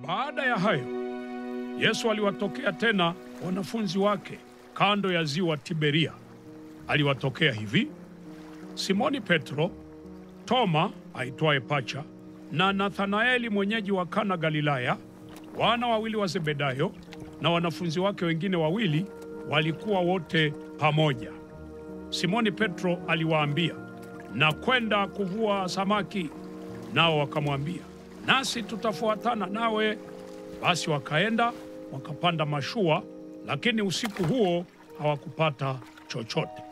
Baada ya hayo, Yesu aliwatokea tena wanafunzi wake kando ya ziwa Tiberia. Aliwatokea hivi: Simoni Petro, Toma aitwaye Pacha, na Nathanaeli mwenyeji wa Kana Galilaya, wana wawili wa Zebedayo na wanafunzi wake wengine wawili walikuwa wote pamoja. Simoni Petro aliwaambia, na kwenda kuvua samaki. Nao wakamwambia, nasi tutafuatana nawe. Basi wakaenda wakapanda mashua, lakini usiku huo hawakupata chochote.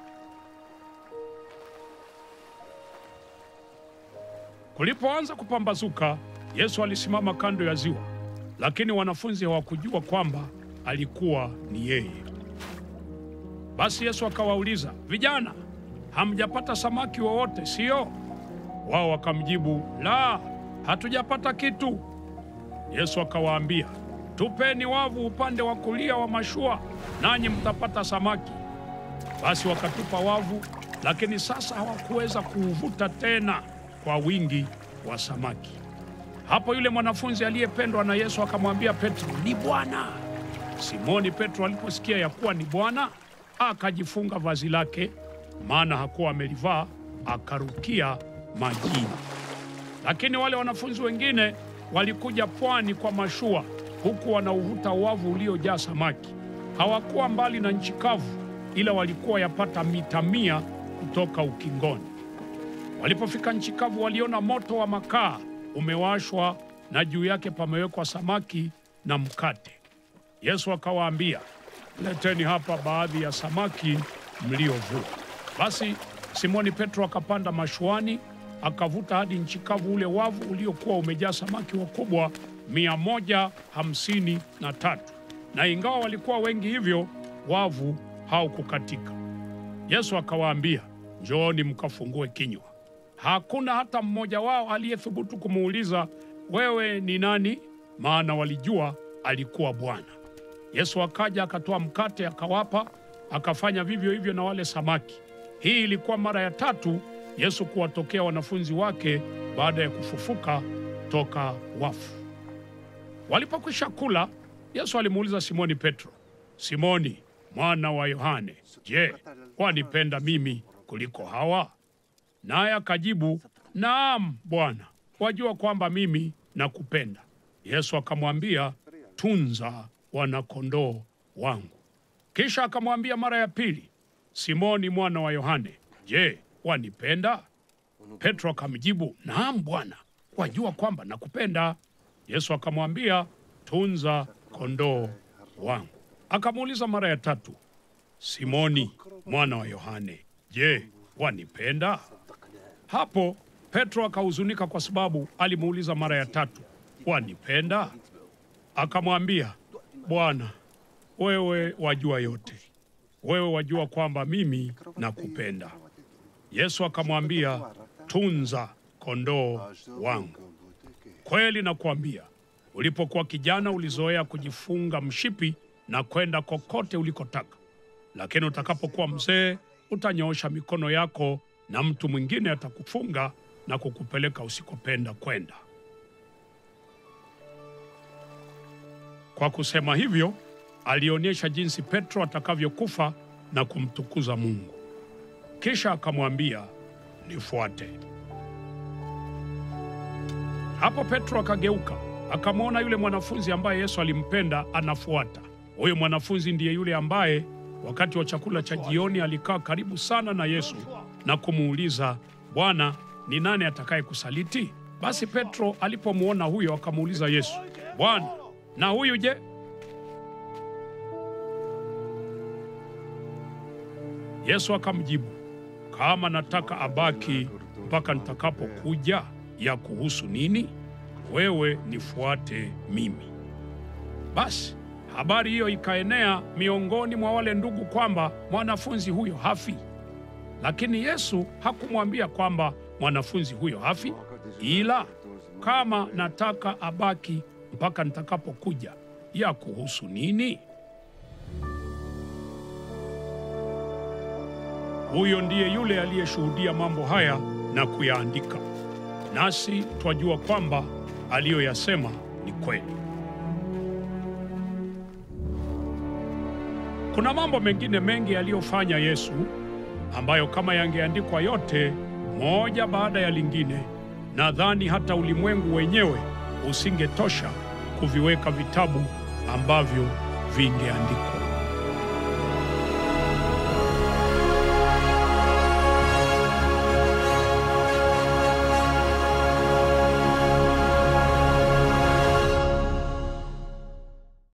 Kulipoanza kupambazuka, Yesu alisimama kando ya ziwa, lakini wanafunzi hawakujua kwamba alikuwa ni yeye. Basi Yesu akawauliza, vijana, hamjapata samaki wowote, sio? Wao wakamjibu, la, hatujapata kitu. Yesu akawaambia, tupeni wavu upande wa kulia wa mashua, nanyi mtapata samaki. Basi wakatupa wavu, lakini sasa hawakuweza kuuvuta tena kwa wingi wa samaki. Hapo yule mwanafunzi aliyependwa na Yesu akamwambia Petro, ni Bwana. Simoni Petro aliposikia ya kuwa ni Bwana, akajifunga vazi lake, maana hakuwa amelivaa, akarukia majini. Lakini wale wanafunzi wengine walikuja pwani kwa mashua, huku wanauvuta wavu uliojaa samaki. Hawakuwa mbali na nchi kavu, ila walikuwa yapata mita mia kutoka ukingoni. Walipofika nchi kavu, waliona moto wa makaa umewashwa na juu yake pamewekwa samaki na mkate. Yesu akawaambia, leteni hapa baadhi ya samaki mliovua. Basi Simoni Petro akapanda mashuani, akavuta hadi nchi kavu ule wavu uliokuwa umejaa samaki wakubwa mia moja hamsini na tatu, na ingawa walikuwa wengi hivyo, wavu haukukatika. Yesu akawaambia, njooni mkafungue kinywa. Hakuna hata mmoja wao aliyethubutu kumuuliza wewe ni nani, maana walijua alikuwa Bwana. Yesu akaja akatoa mkate akawapa, akafanya vivyo hivyo na wale samaki. Hii ilikuwa mara ya tatu Yesu kuwatokea wanafunzi wake baada ya kufufuka toka wafu. Walipokwisha kula, Yesu alimuuliza Simoni Petro, Simoni mwana wa Yohane, je, wanipenda mimi kuliko hawa? Naye akajibu, naam Bwana, wajua kwamba mimi nakupenda. Yesu akamwambia, tunza wanakondoo wangu. Kisha akamwambia mara ya pili, Simoni mwana wa Yohane, je, wanipenda? Petro akamjibu, naam Bwana, wajua kwamba nakupenda. Yesu akamwambia, tunza kondoo wangu. Akamuuliza mara ya tatu, Simoni mwana wa Yohane, je, wanipenda? Hapo Petro akahuzunika kwa sababu alimuuliza mara ya tatu, wanipenda? Akamwambia, Bwana, wewe wajua yote, wewe wajua kwamba mimi nakupenda. Yesu akamwambia, tunza kondoo wangu. Kweli nakuambia, ulipokuwa kijana ulizoea kujifunga mshipi na kwenda kokote ulikotaka, lakini utakapokuwa mzee utanyoosha mikono yako na mtu mwingine atakufunga na kukupeleka usikopenda kwenda. Kwa kusema hivyo, alionyesha jinsi Petro atakavyokufa na kumtukuza Mungu. Kisha akamwambia, nifuate. Hapo Petro akageuka, akamwona yule mwanafunzi ambaye Yesu alimpenda anafuata. Huyo mwanafunzi ndiye yule ambaye wakati wa chakula cha jioni alikaa karibu sana na Yesu na kumuuliza, Bwana, ni nani atakaye kusaliti? Basi Petro alipomwona huyo akamuuliza Yesu, Bwana, na huyu je? Yesu akamjibu, kama nataka abaki mpaka nitakapokuja, ya kuhusu nini? Wewe nifuate mimi. Basi habari hiyo ikaenea miongoni mwa wale ndugu kwamba mwanafunzi huyo hafi. Lakini Yesu hakumwambia kwamba mwanafunzi huyo hafi, ila kama nataka abaki mpaka nitakapokuja, ya kuhusu nini? Huyo ndiye yule aliyeshuhudia mambo haya na kuyaandika, nasi twajua kwamba aliyoyasema ni kweli. Kuna mambo mengine mengi aliyofanya Yesu ambayo kama yangeandikwa yote moja baada ya lingine, nadhani hata ulimwengu wenyewe usingetosha kuviweka vitabu ambavyo vingeandikwa.